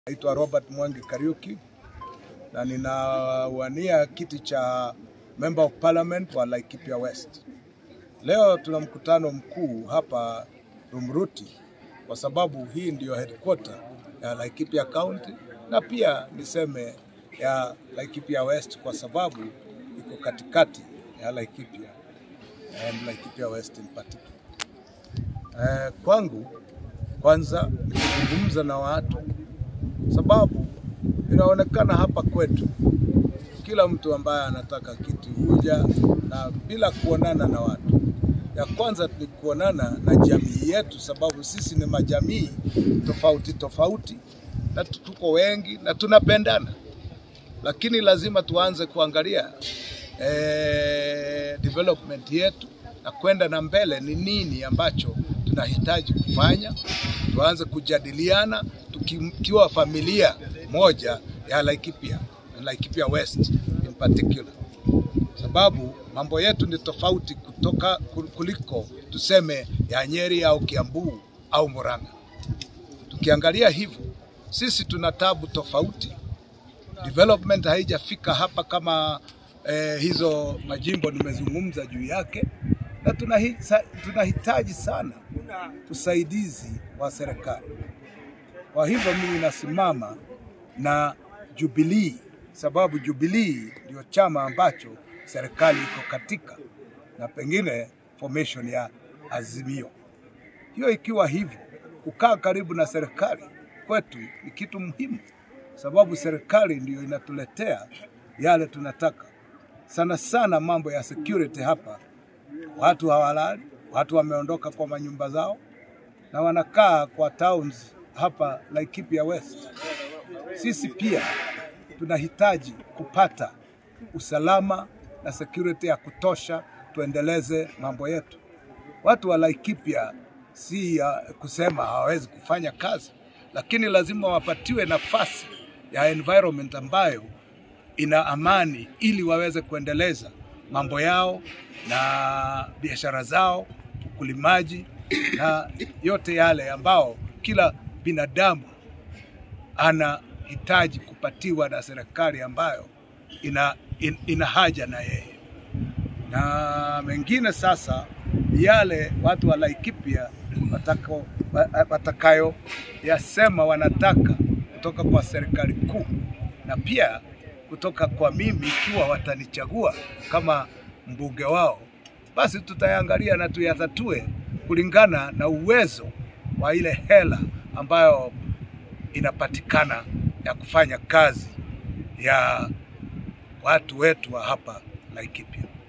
Naitwa Robert Mwangi Kariuki na ninawania kiti cha Member of Parliament wa Laikipia West. Leo tuna mkutano mkuu hapa Rumruti kwa sababu hii ndiyo headquarter ya Laikipia County na pia niseme ya Laikipia West kwa sababu iko katikati ya Laikipia and Laikipia West in particular. Eh, kwangu kwanza nikizungumza na watu sababu inaonekana hapa kwetu kila mtu ambaye anataka kitu huja na bila kuonana na watu. Ya kwanza ni kuonana na jamii yetu, sababu sisi ni majamii tofauti tofauti na tuko wengi na tunapendana, lakini lazima tuanze kuangalia eh, development yetu na kwenda na mbele, ni nini ambacho tunahitaji kufanya. Tuanze kujadiliana tukiwa familia moja ya Laikipia na Laikipia West in particular, sababu mambo yetu ni tofauti kutoka kuliko tuseme ya Nyeri au Kiambu au Murang'a. Tukiangalia hivyo, sisi tuna tabu tofauti, development haijafika hapa kama eh, hizo majimbo nimezungumza juu yake, na tunahitaji sana usaidizi wa serikali. Kwa hivyo mimi nasimama na Jubilee sababu Jubilee ndio chama ambacho serikali iko katika na pengine formation ya Azimio. Hiyo ikiwa hivyo, kukaa karibu na serikali kwetu ni kitu muhimu, sababu serikali ndiyo inatuletea yale tunataka. Sana sana mambo ya security hapa, watu hawalali, watu wameondoka kwa manyumba zao na wanakaa kwa towns hapa Laikipia West. Sisi pia tunahitaji kupata usalama na security ya kutosha, tuendeleze mambo yetu. Watu wa Laikipia si ya kusema hawawezi kufanya kazi, lakini lazima wapatiwe nafasi ya environment ambayo ina amani, ili waweze kuendeleza mambo yao na biashara zao, ukulimaji na yote yale ambao kila binadamu anahitaji kupatiwa na serikali ambayo ina, in, ina haja na yeye. Na mengine sasa yale watu wa Laikipia watako, watakayo yasema wanataka kutoka kwa serikali kuu na pia kutoka kwa mimi, ikiwa watanichagua kama mbunge wao, basi tutayangalia na tuyatatue kulingana na uwezo wa ile hela ambayo inapatikana ya kufanya kazi ya watu wetu wa hapa Laikipia.